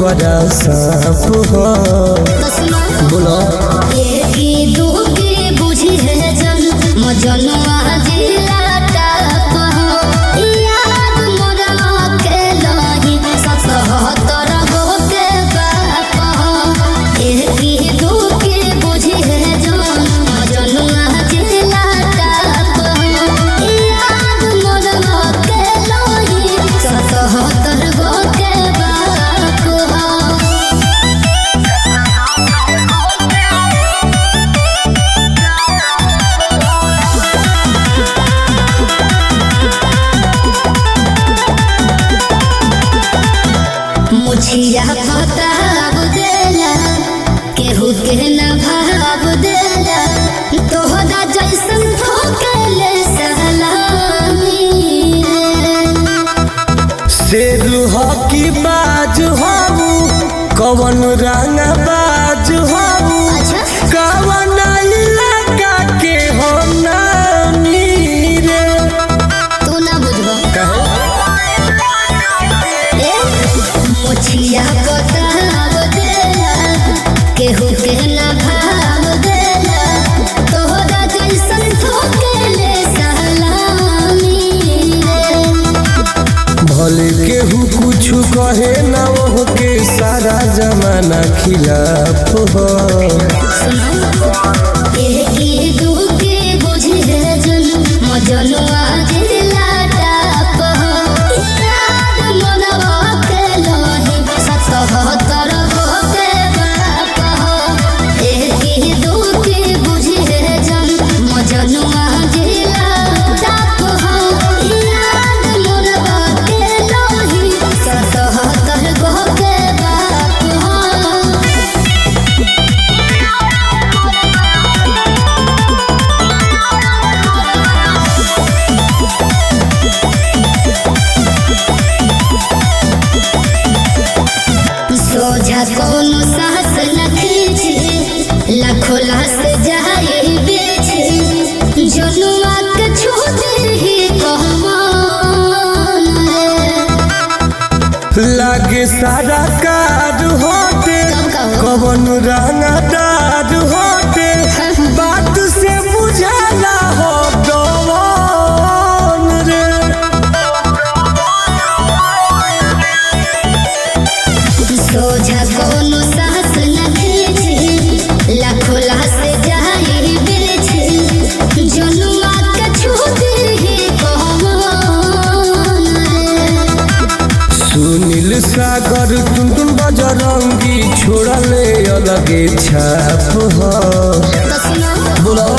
ओकरा साफ हो तो सुनो बोलो एकी दूकी बुझी है जन मजनुआ जिला टाप याद मोरा के लही सतहत्तर गो के बाप एकी दूकी बुझी है जन मजनुआ जिला टाप याद मोरा के लही सतहत्तर गो के बाप मुछिया बताब देला केहू के न भाव देला तोहरा जैसन ठोकले सलामी शेर हकी बाज हबू कवन रंग बाज हबू अच्छा कवन इलाका के हो नामी रे तू ना बुझबो कहे ए मुछिया बताब देला केहू के न भाव देला तोहरा जैसन ठोकले सलामी भले केहू कुछ कहे ना वो के सारा जमाना खिलाफ हो एकी दूकी बुझी है जन मजनुआ जिला टाप याद मनवा के लही सतहत्तर गो के बाप एकी दूकी बुझी है जन मजनुआ जिला टाप याद मनवा के लही सतहत्तर गो के बाप सोझा कोनो साहस न खींचे लाखों लाश जाए बेचे जनुआ के छोड़े ही कहमान रे लागे सारा कार होते कब कहो? कवन रंगदार होते बात से बुझाला हो दवन रे सोझा कोनो साहस न खींचे लाखों लाश जाए बेचे जनुआ के छोड़े ही कहमान रे सुनील सागर टुनटुन बजरंगी छोड़ले अलगे छाप हो तो सुनो बोलो